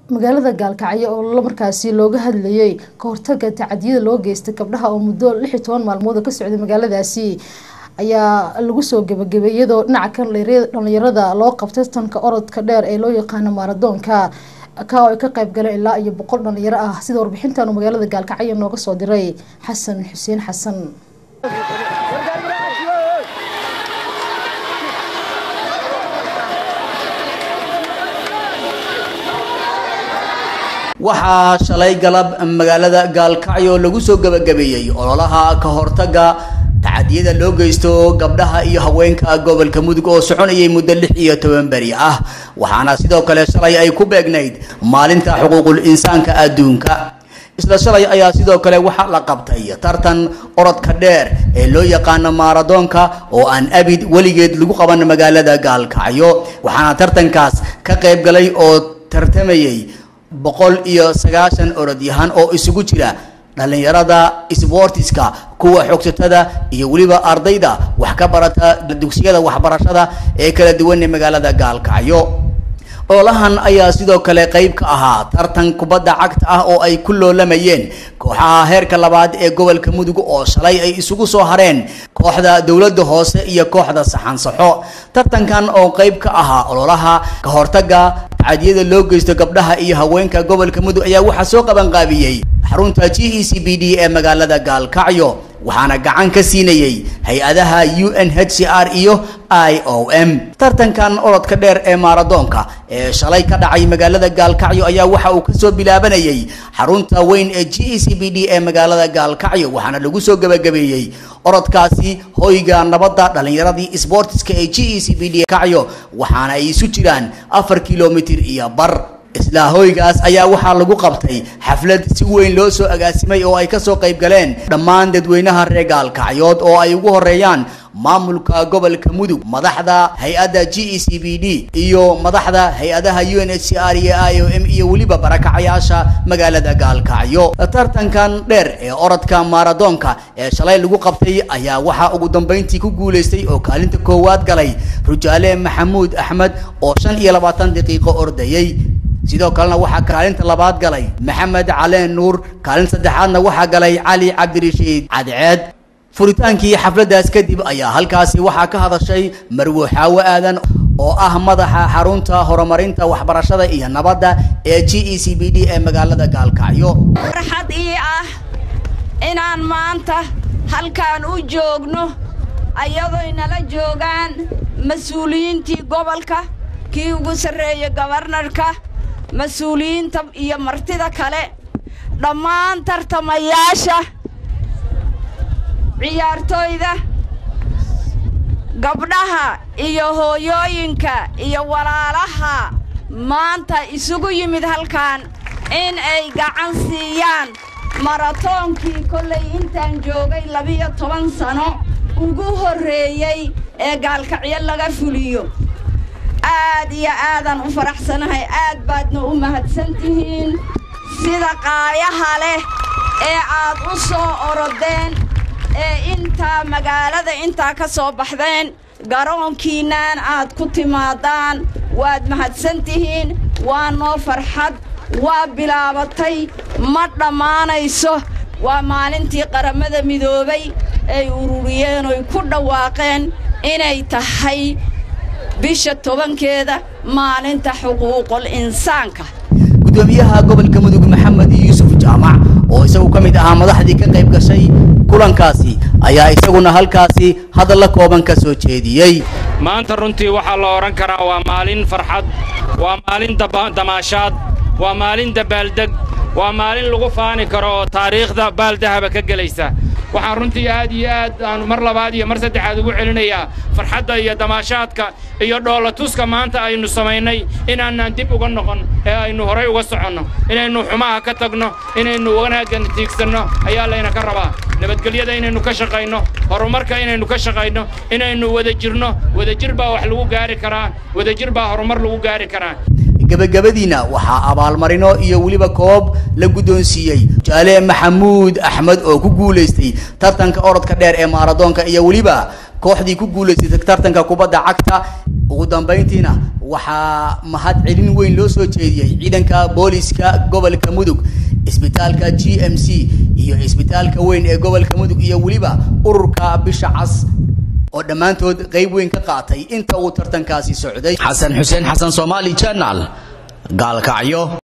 magaalada gaalkacyo oo markaasi looga hadlayay ka hortaga tacadiyada loo geystay gabdhaha oo muddo lix iyo toban maalmood ka socday magaaladaasi ayaa lagu soo gabagabay iyadoo dhinaca kan dhalinyarada loo qabtay tanka orodka dheer ee loo yaqaano maaradoonka ka oo ay ka qayb galeen ilaa iyo boqol dhalinyaro ah sida warbixintan uu magaalada gaalkacyo nooga soo diray xasan xuseen xasan waxaa shalay galab magaalada gaalkacyo lagu soo gabagabeeyey ololaha ka hortaga tacadiyada loo geysto gabdhaha iyo haweenka gobolka mudug oo soconayay muddo lix iyo toban beri ah waxaana sidoo kale shalay ay ku beegnayd maalinta xuquuqul insaanka adduunka isla shalay ayaa sidoo kale waxaa la qabtay tartan orodka dheer ee loo yaqaano maaradoonka oo aan abid weligeed lagu qaban magaalada gaalkacyo waxaana tartankaas ka qayb galay oo tartamayay boqol iyo sagaashan orodyahan oo isugu jira dhallinyarada sboortiska kuwa xogsatada iyo weliba ardayda wax ka barata dugsiyada waxbarashada ee kala duwan ee magaalada gaalkacyo ololahan ayaa sidoo kale qayb ka ahaa tartan kubadda cagta ah oo ay ku loolamayeen kooxaha heerka labaad ee gobolka mudug oo shalay ay isugu soo hareen kooxda dowladda hoose iyo kooxda saxansaxo tartankan oo qayb ka ahaa ololaha ka hortaga tacadiyada loo geysto gabdhaha iyo haweenka gobolka mudug ayaa waxaa soo qabanqaabiyey xarunta g e c b d ee magaalada gaalkacyo waxaana gacan ka siinayey hay-adaha u n h c r iyo i o m tartankan orodka dheer ee maaradoonka ee shalay ka dhacay magaalada gaalkacyo ayaa waxa uu kasoo bilaabanayay xarunta weyn ee g e c b d ee magaalada gaalkacyo waxaana lagu soo gabagabeeyey orodkaasi hoyga nabadda dhallinyaradii sboortiska ee g e c b d kacyo waxaana ay isu jiraan afar kilomitir iyo bar isla hoygaas ayaa waxaa lagu qabtay xaflad si weyn loo soo agaasimay oo ay kasoo qayb galeen dhammaan dadweynaha reer gaalkacyood oo ay ugu horeeyaan maamulka gobolka mudug madaxda hay-adda g e c b d iyo madaxda hay-adaha u n h c r iyo i o m iyo weliba barakacayaasha magaalada gaalkacyo tartankan dheer ee orodka maaradoonka ee shalay lagu qabtay ayaa waxaa ugu dambeyntii ku guuleystay oo kaalinta koowaad galay rujaale maxamuud axmed oo shan iyo labaatan daqiiqo ordayey sidoo kalena waxaa kaalinta labaad galay maxamed caleen nuur kaalinta saddexaadna waxaa galay cali cabdirashiid cadceed furitaankii xafladdaas kadib ayaa halkaasi waxaa ka hadashay marwo xaawo aadan oo ah madaxa xarunta horumarinta waxbarashada iyo nabadda ee g e c b d ee magaalada gaalkacyo farxad ii ah inaan maanta halkaan u joogno ayadoy nala joogaan mas-uuliyiintii gobolka kii ugu sarreeya gobarnarka mas-uuliyiinta iyo martida kale dhammaan tartamayaasha ciyaartooyda gabdhaha iyo hooyooyinka iyo walaalaha maanta isugu yimid halkan in ay gacan siiyaan maratoonkii kollay intaan joogay labiyo toban sano ugu horreeyey ee gaalkacyo laga fuliyo aad iyo aadaan u faraxsanahay aad baadna u mahadsan tihiin sida qaayaha leh ee aad u soo orodeen ee intaa magaalada intaa ka soo baxdeen garoonkiinnan aad ku timaadaan waad mahadsan tihiin waa noo farxad waa bilaabatay ma dhammaanayso waa maalintii qaramada midoobay ay ururiyeen oy ku dhawaaqeen inay tahay bisha tobankeeda maalinta xuquuqul insaanka gudoomiyaha gobolka mudug maxamed yuusuf jaamac oo isagu ka mid ahaa madaxdii ka qayb gashay kulankaasi ayaa isaguna halkaasi hadalla kooban ka soo jeediyey maanta runtii waxaa la odhan karaa waa maalin farxad waa maalin damaashaad waa maalin dabaaldeg waa maalin lagu faani karo oo taariikhda baaldahaba ka gelaysa waxaan runtii aad iyo aad aanu mar labaad iyo mar saddexaad ugu celinayaa farxadda iyo damaashaadka iyo dhoolatuska maanta aynu samaynay inaanaan dib uga noqon ee aynu horay uga soconno inaynu xumaha ka tagno inaynu wanaaggan tiigsanno ayaa layna ka rabaa nabadgelyada inaynu ka shaqayno horumarka inaynu ka shaqayno inaynu wada jirno wadajir baa wax lagu gaari karaa wadajir baa horumar lagu gaari karaa gabagabadiina waxaa abaalmarino iyo weliba koob la guddoonsiiyey jaale maxamuud axmed oo ku guulaystay tartanka orodka dheer ee maaradoonka iyo weliba kooxdii ku guulaysatay tartanka kubadda cagta ugu dambayntiina waxaa mahad celin weyn loo soo jeediyey ciidanka booliska gobolka mudug isbitaalka g m c iyo isbitaalka weyn ee gobolka mudug iyo weliba ururka bisha cas oo dhammaantood qayb weyn ka qaatay inta uu tartankaasi socday xasan xuseen xasan soomaali channel gaalkacyo